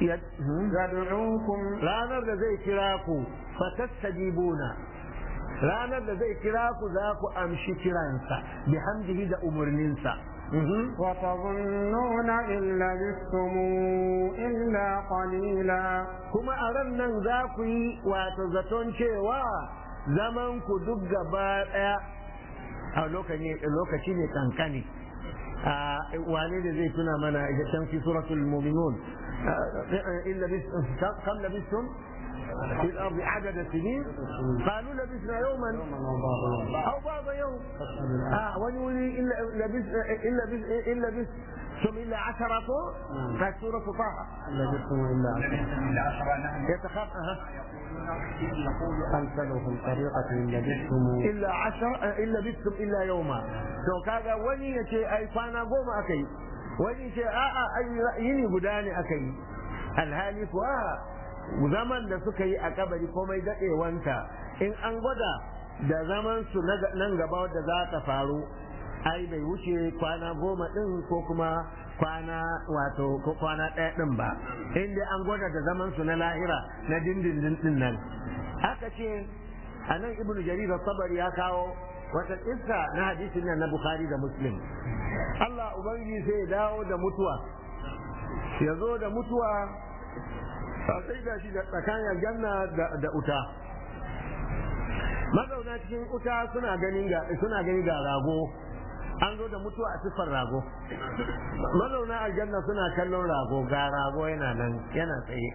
يدعوكم ranar da zai kira ku fatastajibuna ranar da zai kira ku za ku amshi kiransa bihamdihi da umarninsa وتظنون إن لبثتم إلا قليلا kuma a ran nan za ku yi wato zaton cewa zaman ku duk gaba ɗaya a lokaci ne kankani wane da zai tuna mana ita can fi suratul mu'minun illa bis kam labistum في الأرض عدد سنين قالوا لبسنا يوما أو بعض يوم آه ونولي إلا لبس إلا بس إلا بس ثم إلا عشرة في سورة طه لبثتم إلا يتخاف أها أمثلهم طريقة إن لبثتم إلا عشر إلا بستم إلا يوما to kaga wani ya ce ai kwana goma aka yi wani ce a'a ai yini guda ne aka yi alhali kuwa zaman da suka yi a kabari komai daɗewanta in an gwada da zaman su nan gaba wadda za ta faru ai bai wuce kwana goma ɗin ko kuma kwana wato ko kwana ɗaya ɗin ba in dai an gwada da zaman su na lahira na dindindin ɗin nan aka ce a nan ibnu jarir sabari ya kawo wata kissa na hadisin nan na bukhari da muslim Allah ubangiji sai ya dawo da mutuwa ya zo da mutuwa sai ga shi da tsakanin janna da uta mazauna cikin uta suna ganin ga suna gani ga rago an zo da mutuwa a siffar rago mazauna aljanna suna kallon rago ga rago yana nan yana tsaye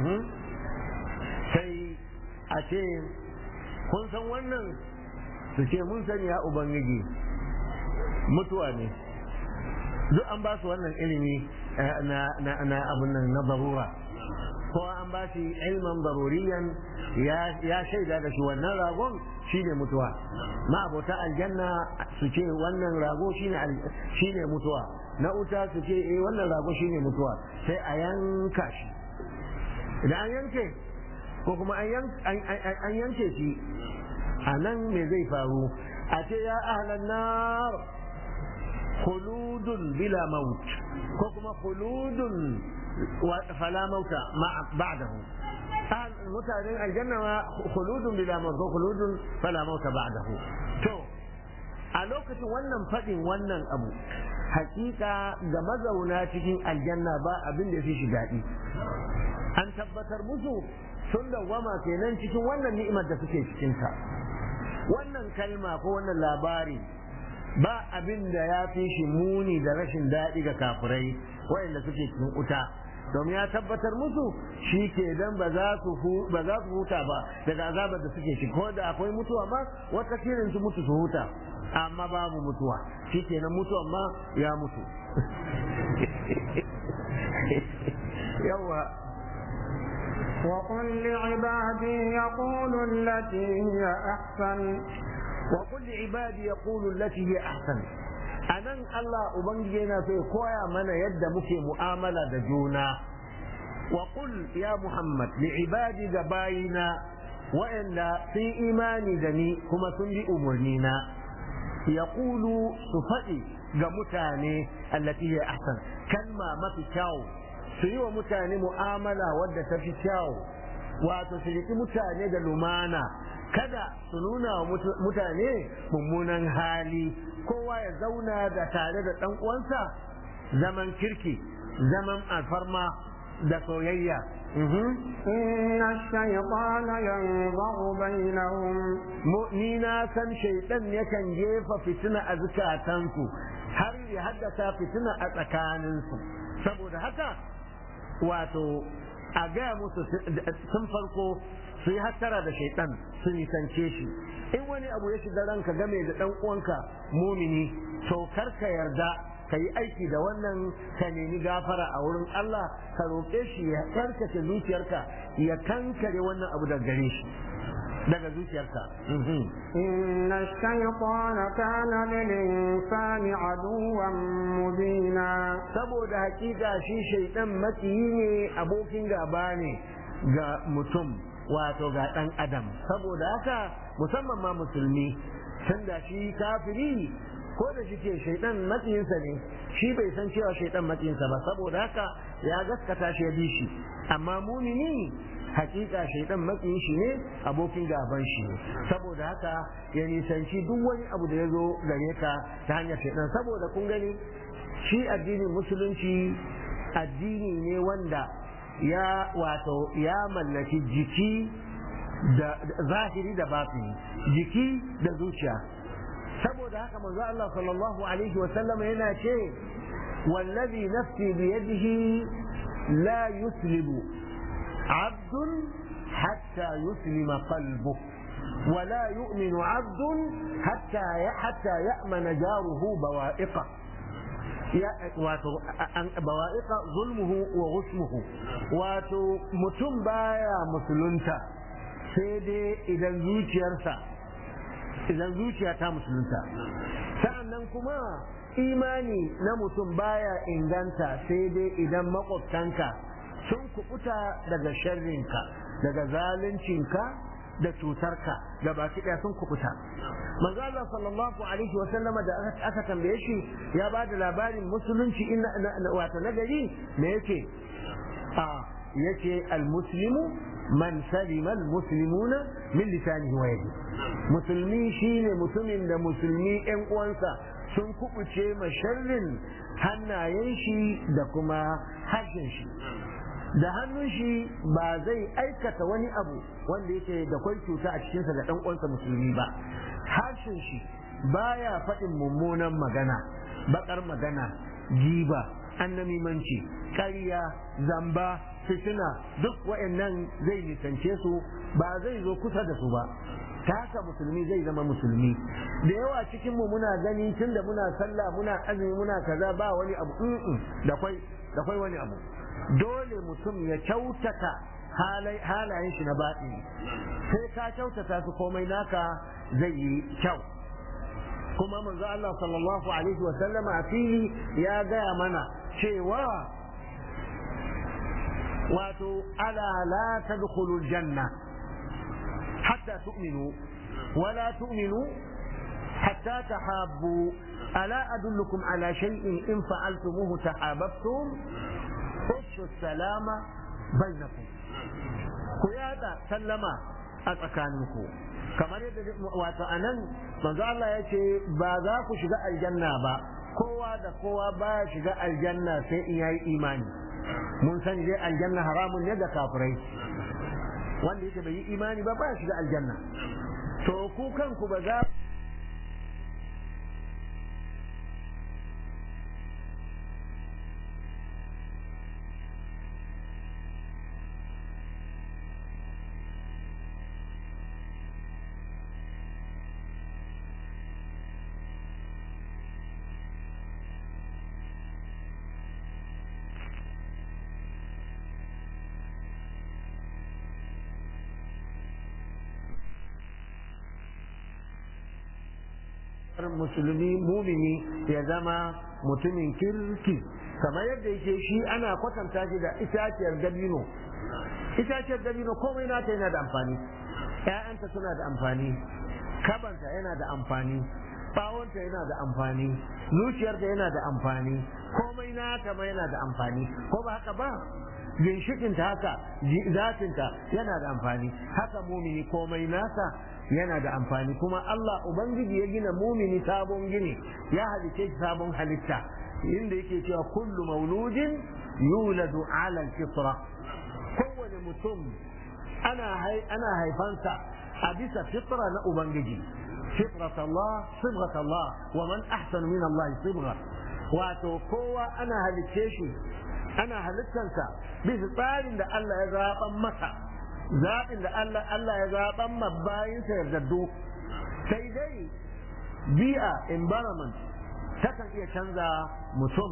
sai a ce kun san wannan su ce mun sani ya ubangiji mutuwa ne duk an ba su wannan ilimi na abun nan na barura ko an ba shi ilman daruriyan ya shaida da shi wannan ragon shine mutuwa ma abota aljanna su ce wannan rago shine mutuwa na uta su ce eh wannan rago shine mutuwa sai a yanka shi idan an yanke ko kuma an yanke shi a nan me zai faru a ce ya ahlan nar khuludun bila maut ko kuma khuludun fala mauta ba'dahu mutanen aljanna ma khuludun bila maut ko khuludun fala mauta ba'dahu to a lokacin wannan fadin wannan abu hakika ga mazauna cikin aljanna ba abin da ya fi shi daɗi an tabbatar musu sun dawwama kenan cikin wannan ni'imar da suke cikinta wannan kalma ko wannan labari ba abin da ya fi shi muni da rashin daɗi ga kafirai waɗanda suke cikin wuta domin ya tabbatar musu shi ke dan ba za su huta ba daga azabar da suke ciki ko da akwai mutuwa ma wata kirin su mutu su huta amma babu mutuwa shi kenan mutuwa ma ya mutu yawa وقل لعبادي يقولوا التي هي أحسن وقل لعبادي يقولوا التي هي أحسن anan Allah Ubangiji yana so ya koya mana yadda muke mu'amala da juna wa qul ya Muhammad li ibadi ga bayina wa'anda sun imani da ni kuma sun bi umarnina yaqulu su faɗi ga mutane allati hiya ahsan kalma mafi kyau su yi wa mutane mu'amala wadda ta fi kyau wato su riƙi mutane da lumana kada su nuna wa mutane mummunan hali kowa ya zauna da tare da ɗan uwansa zaman kirki zaman alfarma da soyayya إن الشيطان ينظر بينهم ni na san shaidan yakan jefa fitina a zukatansu har ya haddasa fitina a tsakaninsu saboda haka wato a gaya musu sun farko su yi hattara da shaidan su nisance shi in wani abu ya shiga ranka game da dan uwanka mumini to kar ka yarda ka yi aiki da wannan ka nemi gafara a wurin Allah ka roƙe shi ya karkace zuciyarka ya kankare wannan abu daga gare shi daga zuciyarka إن الشيطان كان للإنسان عدوا مبينا saboda hakika shi shaidan makiyi ne abokin gaba ne ga mutum wato ga ɗan adam saboda haka musamman ma musulmi tunda shi kafiri ko da shi ke shaidan matsayinsa ne shi bai san cewa shaidan matsayinsa ba saboda haka ya gaskata shi ya bi shi amma mumini hakika shaidan matsayin shi ne abokin gaban shi ne saboda haka ya nisanci duk wani abu da ya zo gare ka ta hanyar shaidan saboda kun gani shi addinin musulunci addini ne wanda ya wato ya mallaki jiki da zahiri da batini jiki da zuciya saboda haka manzo Allah sallallahu alaihi wa sallam yana ce wallazi nafsi biyadihi la yuslibu abdun hatta yuslima qalbu ولا يؤمن عبد حتى حتى يأمن جاره بوائقه wato bawa'iqa zulmuhu wa ghusmuhu wato mutum baya musulunta sai dai idan zuciyarsa idan zuciya ta musulunta sa'annan kuma imani na mutum baya inganta sai dai idan makwabtanka sun kubuta daga sharrinka daga zaluncinka da cutarka da baki ɗaya sun kubuta manzo Allah sallallahu alaihi wa sallama da aka tambaye shi ya ba da labarin musulunci inna wato nagari me yake a yake almuslimu man salima almuslimuna min lisanihi wa yadi musulmi shine mutumin da musulmi yan uwansa sun kubuce ma sharrin hannayen shi da kuma harshen shi da hannun shi ba zai aikata wani abu wanda yake da kwai cuta a cikinsa ga ɗan uwansa musulmi ba harshen shi baya faɗin mummunan magana bakar magana giba annamimanci ƙarya zamba fitina duk wa'annan zai nisance su ba zai zo kusa da su ba ta haka musulmi zai zama musulmi da yawa cikin mu muna gani tun da muna sallah muna azumi muna kaza ba wani abu da kwai da kwai wani abu dole mutum ya kyautata halayen shi na baɗi sai ka kyautata su komai naka zai yi kyau kuma manzo Allah sallallahu alaihi wa sallama a fili ya gaya mana cewa wato ala la tadkhulu janna hatta tu'minu wala tu'minu hatta tahabbu ألا أدلكم على شيء إن فعلتموه تحاببتم خشوا السلام بينكم كيادا سلما أتكانكم kamar yadda wato a nan manzo Allah ya ce ba za ku shiga aljanna ba kowa da kowa ba shiga aljanna sai in yayi imani mun san dai aljanna haramun ne da kafirai wanda yake bai yi imani ba ba shiga aljanna to ku kanku ba za musulmi mumini ya zama mutumin kirki kamar yadda yake shi ana kwatanta shi da itaciyar dabino itaciyar dabino komai nata yana da amfani ‘ya'yanta suna da amfani kabanta yana da amfani bawonta yana da amfani zuciyarta yana da amfani komai nata ma yana da amfani ko ba haka ba ginshikinta haka zatinta yana da amfani haka mumini komai nasa yana da amfani kuma Allah Ubangiji ya gina mumini sabon gini ya halice shi sabon halitta inda yake cewa kullu mauludin yuladu ala fitra kowane mutum ana ana haifansa a bisa fitra na Ubangiji fitrat Allah sibghat Allah wa man ahsanu min Allah sibgha wato kowa ana halicce shi ana halittansa bisa tsarin da Allah ya zaɓan masa zaɓin da Allah Allah ya zaɓan ma bayinsa yardaddu sai dai bi'a environment takan iya canza mutum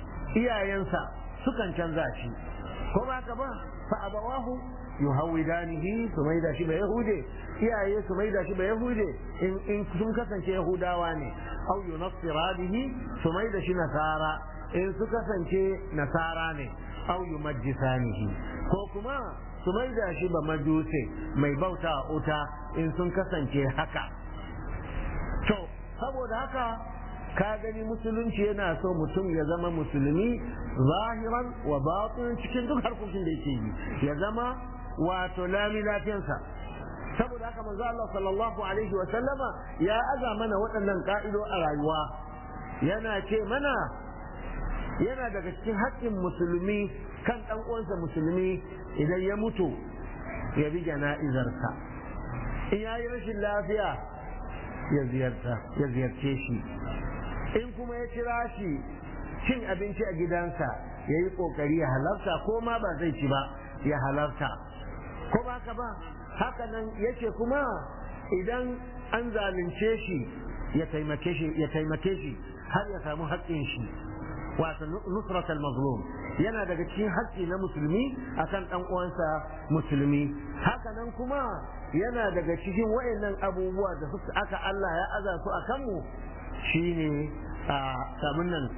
iyayensa sukan canza shi ko ba ka ba fa abawahu yuhawidanihi su mai da shi ba yahude iyaye su mai da shi ba yahude in sun kasance yahudawa ne au yunassiranihi su mai da shi nasara in su kasance nasara ne au yumajjisanihi ko kuma su mai da shi ba majuse mai bauta a uta in sun kasance haka to saboda haka ka gani musulunci yana so mutum ya zama musulmi zahiran wa batin cikin duk harkokin da yake yi ya zama wato lami lafiyansa saboda haka manzo Allah sallallahu alaihi wa sallama ya aza mana waɗannan ka'ido a rayuwa yana ce mana yana daga cikin haƙƙin musulmi kan ɗan uwansa musulmi idan ya mutu ya bi jana'izarsa in ya yi rashin lafiya ya ziyarta ya ziyarce shi in kuma ya kira shi cin abinci a gidansa ya yi ƙoƙari ya halarta ko ma ba zai ci ba ya halarta ko ba ka ba haka nan yake kuma idan an zalunce shi ya taimake shi ya taimake shi har ya samu haƙƙin shi wato nusrat al-mazlum yana daga cikin haƙƙi na musulmi akan ɗan uwansa musulmi haka nan kuma yana daga cikin wayannan abubuwa da suka aka Allah ya aza su a kanmu shine a kamun nan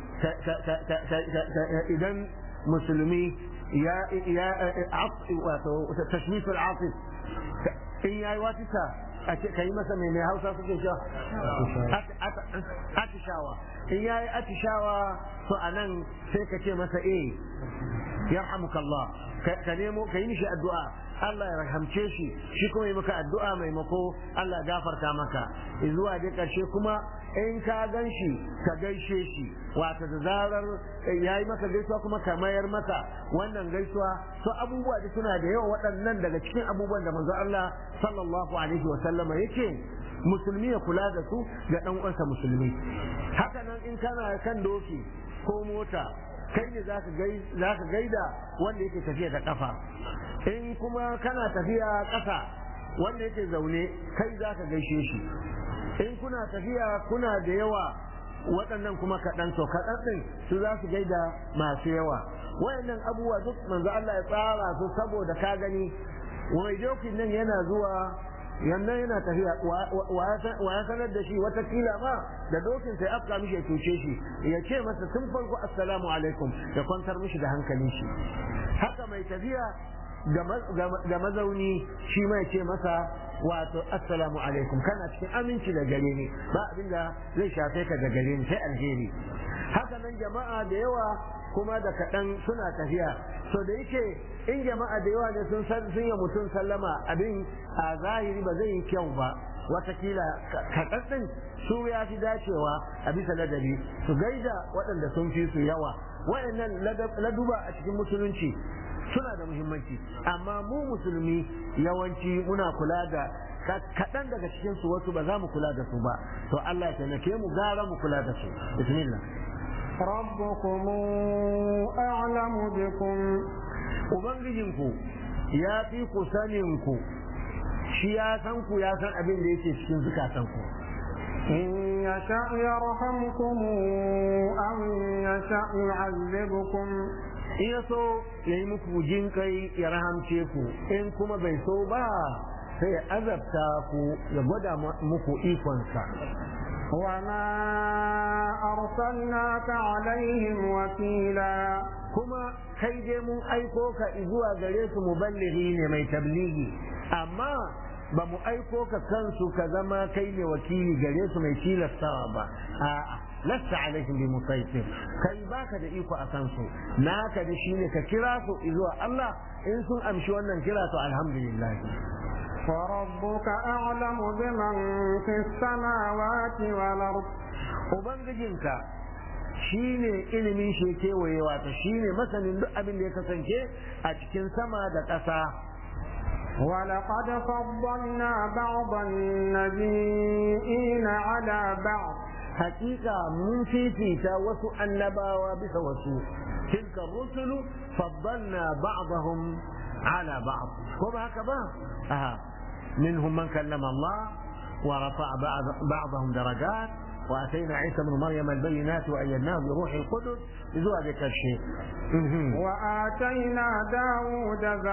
idan musulmi ya ya wato tashmisul atif in yayi watisa a ce kai masa mai mai hausa suke cewa atishawa in yayi atishawa to anan sai ka ce masa eh yarhamukallah ka nemo ka yi mishi addu'a Allah ya rahamce shi shi kuma yi maka addu'a maimako Allah gafarta maka zuwa dai karshe kuma in ka gan shi ka gaishe shi wata da zarar ya yi maka gaisuwa kuma ka mayar maka wannan gaisuwa to abubuwa da suna da yawa waɗannan daga cikin abubuwan da manzo Allah sallallahu alaihi wa sallama yake musulmi ya kula da su ga ɗan uwansa musulmi haka nan in kana kan doki ko mota kai ne za ka gaida wanda yake tafiya da kafa in kuma kana tafiya ƙasa wanda yake zaune kai za ka gaishe shi in kuna tafiya kuna da yawa waɗannan kuma kaɗan to kaɗan ɗin su za su gaida masu yawa wayannan abubuwa duk manzo Allah ya tsara su saboda ka gani wai dokin nan yana zuwa yannan yana tafiya wa ya sanar da shi watakila ma da dokin sai afka mishi ya cuce shi ya ce masa tun farko assalamu alaikum ya kwantar mishi da hankalin shi haka mai tafiya ga mazauni shi mai ce masa wato assalamu alaikum kana cikin aminci da gare ni ba abinda zai shafe ka da gare ni sai alheri haka nan jama'a da yawa kuma da kaɗan suna tafiya so da yake in jama'a da yawa ne sun san sun yi mutum sallama abin a zahiri ba zai yi kyau ba watakila kaɗan ɗin su ya fi dacewa a bisa ladabi su gaida waɗanda sun fi su yawa waɗannan laduba a cikin musulunci suna da muhimmanci amma mu musulmi yawanci muna kula da kaɗan daga cikin su wasu ba za mu kula da su ba to Allah ya taimake mu gara mu kula da su bismillah ربكم أعلم بكم ubangijinku ya fi ku saninku shi ya san ku ya san abin da yake cikin zukatanku إن يشأ يرحمكم أو يشأ يعذبكم in ya so ya yi muku jin kai ya rahamce ku in kuma bai so ba sai ya azabta ku ya gwada muku ikonsa وما أرسلناك عليهم وكيلا kuma kai dai mun aiko ka zuwa gare su muballighi ne mai tabligi amma ba mu aiko ka kansu ka zama kai ne wakili gare su mai tilastawa ba a'a lasta alaihim bi musaitir kai baka da iko a kansu naka da shine ka kira su zuwa Allah in sun amshi wannan kira to alhamdulillah وربك أعلم بمن في السماوات والأرض ubangijinka shine ilimin shi kewaye wato shine masanin duk abin da ya kasance a cikin sama da ƙasa ولقد فضلنا بعض النبيين على بعض hakika mun fifita wasu annabawa bisa wasu tilka rusulu faddalna ba'dahum ala ba'd ko ba haka ba aha minhum man kallama Allah wa rafa'a ba'dahum darajat واتينا عيسى ابن مريم البينات وايدناه بروح القدس ذو ذكر الشيء واتينا داود